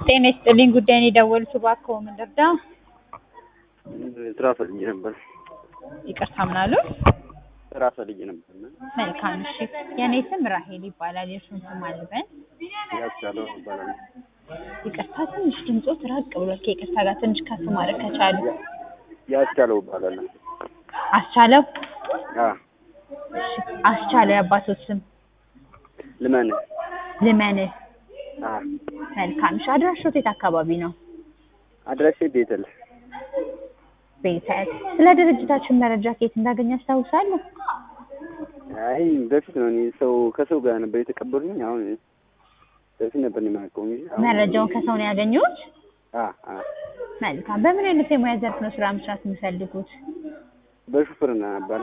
ጤና ይስጥልኝ ጉዳይን የደወሉት እባክዎ ምን ልርዳ? ስራ ፈልጌ ነበር። ይቅርታ ምን አሉ? ስራ ፈልጌ ነበር እና መልካም እሺ። የእኔ ስም ራሄል ይባላል። የእርሱን ስም አልበን። ያስቻለው ይባላል። ይቅርታ ትንሽ ድምፆት ራቅ ብሏል። ከይቅርታ ጋር ትንሽ ከፍ ማድረግ ከቻሉ። ያስቻለው ይባላል። አስቻለው አ እሺ። አስቻለው የአባቶት ስም ልመን ልመንህ። አ መልካም እሺ። አድራሾት የት አካባቢ ነው? አድራሼ ቤተል ቤተል። ስለ ድርጅታችን መረጃ ከየት እንዳገኘ ያስታውሳሉ? አይ በፊት ነው እኔ ሰው ከሰው ጋር ነበር የተቀበሉኝ። አሁን በፊት ነበር እኔ የማውቀው እንጂ አሁን መረጃውን ከሰው ነው ያገኙት? አ አ መልካም። በምን አይነት የሙያ ዘርፍ ነው ስራ መስራት የሚፈልጉት? በሹፍርና ነበር።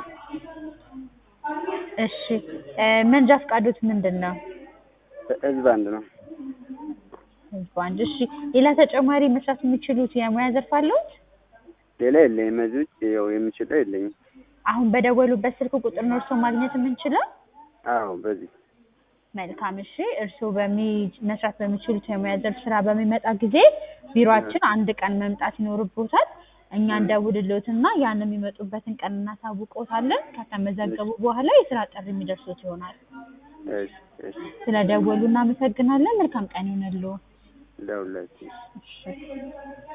እሺ እ መንጃ ፈቃዶት ምንድን ነው? ህዝብ አንድ ነው። ህዝብ አንድ። እሺ ሌላ ተጨማሪ መስራት የሚችሉት የሙያ ዘርፍ አለዎት? ሌላ የለኝም። እዚህ ውጭ ያው የምችለው የለኝም። አሁን በደወሉበት ስልክ ቁጥር ነው እርስዎ ማግኘት የምንችለው? አዎ በዚህ መልካም እሺ። እርስዎ በሚ መስራት በሚችሉት የሙያ ዘርፍ ስራ በሚመጣ ጊዜ ቢሮአችን አንድ ቀን መምጣት ይኖርቦታል። እኛ እንደውልልዎትና ያን የሚመጡበትን ቀን እናሳውቅዎታለን። ከተመዘገቡ በኋላ የስራ ጥሪ የሚደርሶት ይሆናል። እሺ እሺ ስለደወሉ እናመሰግናለን። መልካም ቀን ይሁንልዎ። ለሁላችሁ እሺ